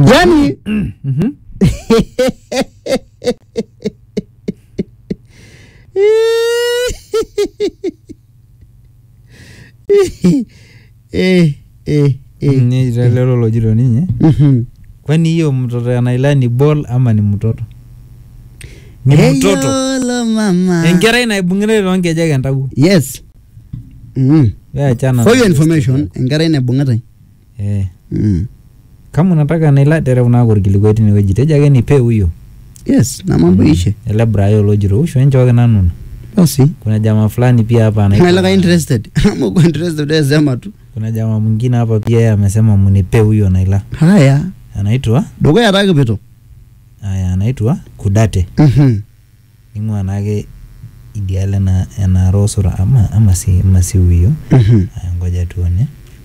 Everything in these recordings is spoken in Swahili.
yani Mhm. eh, eh, eh. Ni lelo lojito ninye Mhm. kwani hiyo mtoto ya Naila ni ball ama ni mtoto ni mtoto Eyolo mama enkerai naibung'ire toonkejek entawuo yes mm. we achana for your information enkerai naibung'itai eh mm. kama unataka Naila tereu naako orkilikuai tinewueji tejo ake nipe huyo yes na mambo ishe ele Brayo lojito usho enchooki nanu basi kuna jamaa fulani pia hapa anaitwa- nailaka interested ama uko interested wewe sema tu kuna jamaa mwingine hapa pia yeye amesema munipe huyo Naila haya anaitwa dukuya taa kipito aya anaitwa Kudate Mhm. ning'ua naake idiale na enarosora ama ama si ama si huyo Mhm. aya ngoja tuone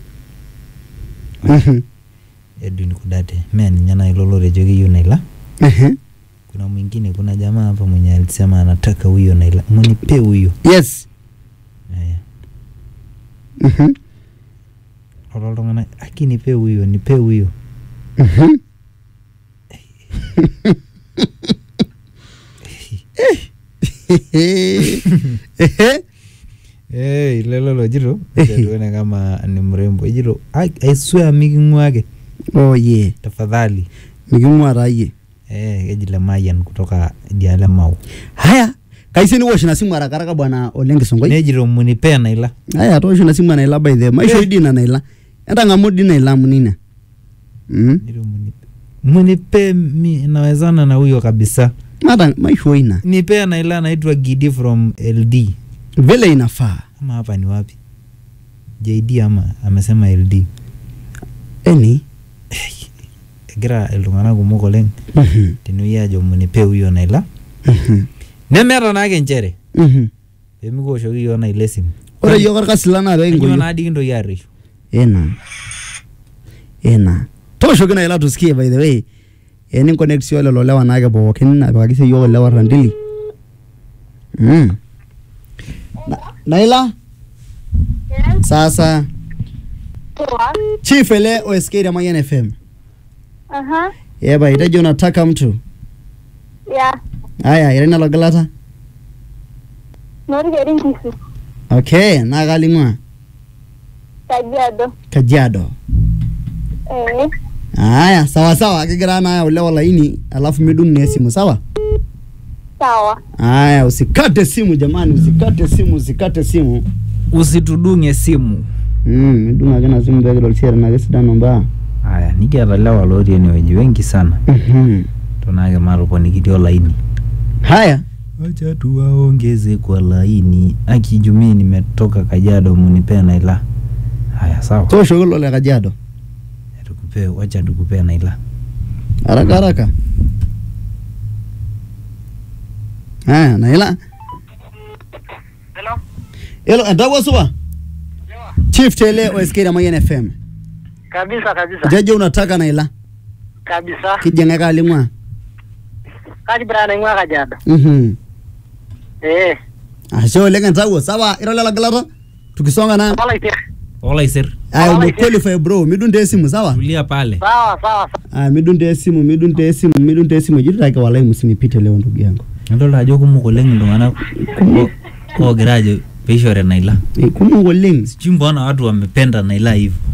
Mhm. Edwin Kudate mea ninye nailo lotejo keyieu Naila Mhm. kuna mwingine kuna jamaa hapa mwenye alisema anataka huyo Naila munipe huyo yes aya Mhm. lolo iltung'anak aki nipe huyo nipe huyo Mhm. Ehe. Hey, lelo lojito acha tuone kama ni mrembo ejito "I- I swear miking'uake oh yeah tafadhali miking'ua taa yie eh keji Lemayian kutoka idiale Mau haya kaisi niwosh na simu haraka haraka bwana oleng kisongoi nejito munipe Naila haya toosho na simu anaila by the maisho Eh. dina naila entang'amu di naila munina mm. Jito munipe munipe mi nawezana na huyo kabisa mata maisho ina nipe Naila anaitwa Gidi from LD vile inafaa ama hapa ni wapi JD ama amesema LD eni egira iltung'anak kumok oleng Mhm. tenewuei ajo munipe huyo Naila Mhm. nemeeta naake nchere Mhm. pemikiwoshoki yiok Naila esimu ore yiok orkasi lang naa Kanyoo pekingoyo naadi kintoki arreshu ena ena tooshoki naila tusikie by the way eninconnect sio lelo lewa naake pookin apikaki sii yiok ilewa randili mm. Na, naila sasa Poa. chief ele osk Ramayan fm Aha. eba itejo nataka mtu Ya. aya irena logilata Norikeri Nkisi. okay naa kaling'ua Kajiado. kajiado Eh. aya sawa sawa kigira naya ulewa laini alafu midung na esimu sawa Sawa. aya usikate simu jamani usikate simu usikate simu usitudung'e simu mm, midung ake na simu pekidol siere nake sidano mbaa aya nikiata lewa lotii enewueji wengi sana Mhm. tonake matoponikitii olaini haya wacha tuwaongeze kwa laini akijumii nimetoka Kajiado munipee Naila haya sawa tooshoki lo le kajiado tukupee wacha tukupee Naila haraka haraka aya naila Hello. elo entawuo supa chief tele osk Ramayan fm Kabisa kabisa. jeje unataka naila Kabisa. kijeng'e kaling'ua Kaji bra naing'ua Kajiado. Mhm. Eh. ashe oleng entawuo sawa iro lelo gilata tukisonga na Wala ite. olaiser aya Wala umequalify bro midung te esimu sawa tulia pale Sawa sawa. aya midung te esimu midung te esimu midung te esimu jitutake walai msinipite leo ndugu yangu nadolta ajo kumok oleng iltung'anak o- oogira ajo peishore Naila Eh, kumok oleng sijui mbona watu wamependa Naila hivyo